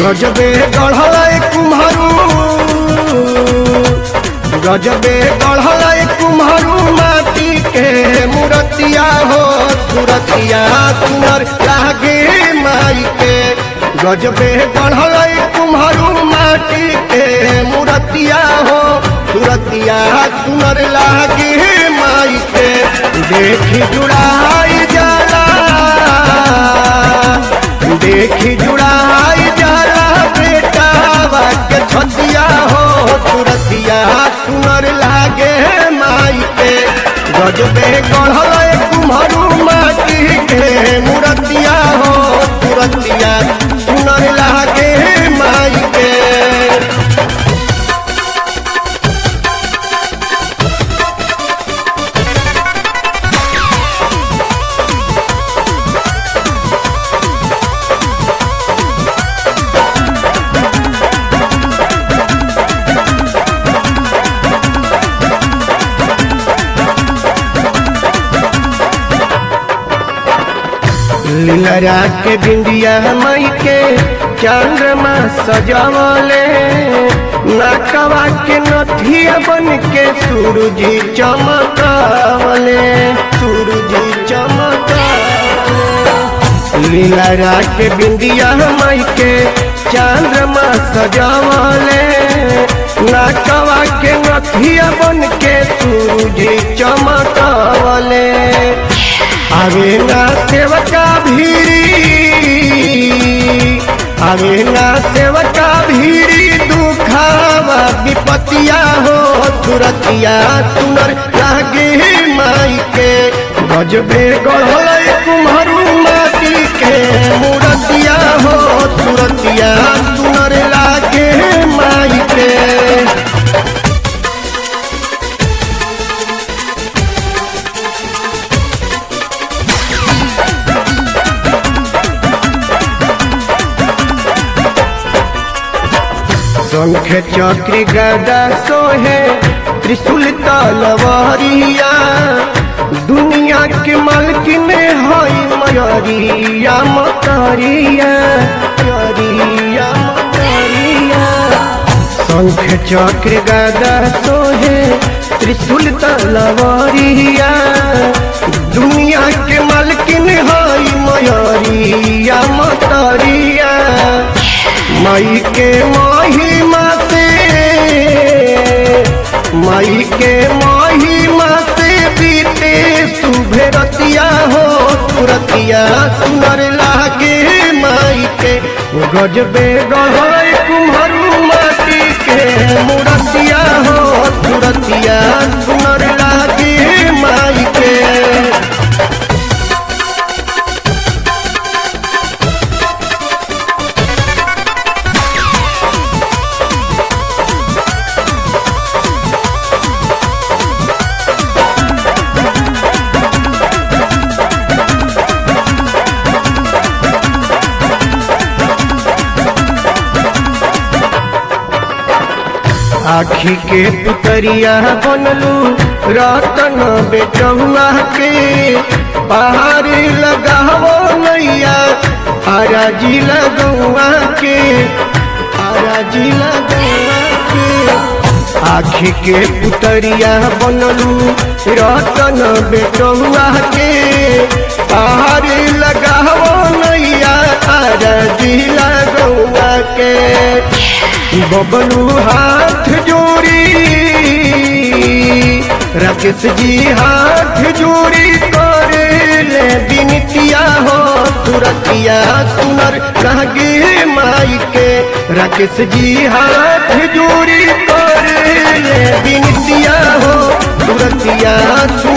गजबे गढ़ल कुम्हरू गजबे गढ़ल कुम्हरू माटी के मूर्तिया हो सुरतिया सुनर लागे माई के गजबे गढ़ल कुम्हरू माटी के मूर्तिया हो सुरतिया सुनर लागे माई के देखी जुड़ाई जाला देखी जुड़ाई जाला बेटा के छतिया हो तुरतिया सुनर लागे माई के गजबे गढ़ल कुम्हरू माटी के मूर्तिया हो तुरतिया सुनर लागे माई के लीलरा के बिंदिया मई के चंद्रमा सजावले नाकवा के नथिया बन के सूरज चमकावले सूरज चमकावले लीलरा के बिंदिया मई के चंद्रमा सजावले नाकवा के नथिया बन के सूरज चमकावले आवे ना सेवका भीरी आवे ना सेवका भीरी दुखावा विपतिया हो तुरतिया सुनर लागे माई के गजबे गढ़ल कुम्हरू माटी के मूर्तिया हो तुरतिया सुनर लागे माई के शंख चक्र गदा सोहे त्रिशूल तलवारिया दुनिया के मालकिन हई मयरिया मतरिया मयरिया मतरिया शंख चक्र गदा सोहे त्रिशूल तलवारिया दुनिया के मालकिन हई मयरिया मतरिया माई के महिमा से माई के महिमा से बीते सुभे रतिया हो तुरतिया सुनर लागे माई के गजबे गढ़ कुम्हरू माटी के मूर्तिया हो तुरतिया सुनर लागे माई के आखी के पुतरिया बनलू रतन बेटहुआ के पहाड़ लगावो नैया आराजी लगुआ के आराजी लगुआ के आखी के पुतरिया बनलू रतन बेटहुआ के पहाड़ लगावो नैया आराजी लगुआ के बबलू हाथ जोड़ी राकेश जी हाथ जोड़ी करे ले बिनतिया हो तुरतिया सुनर लागे माई के राकेश जी हाथ जोड़ी करे ले बिनतिया हो तुरतिया सुनर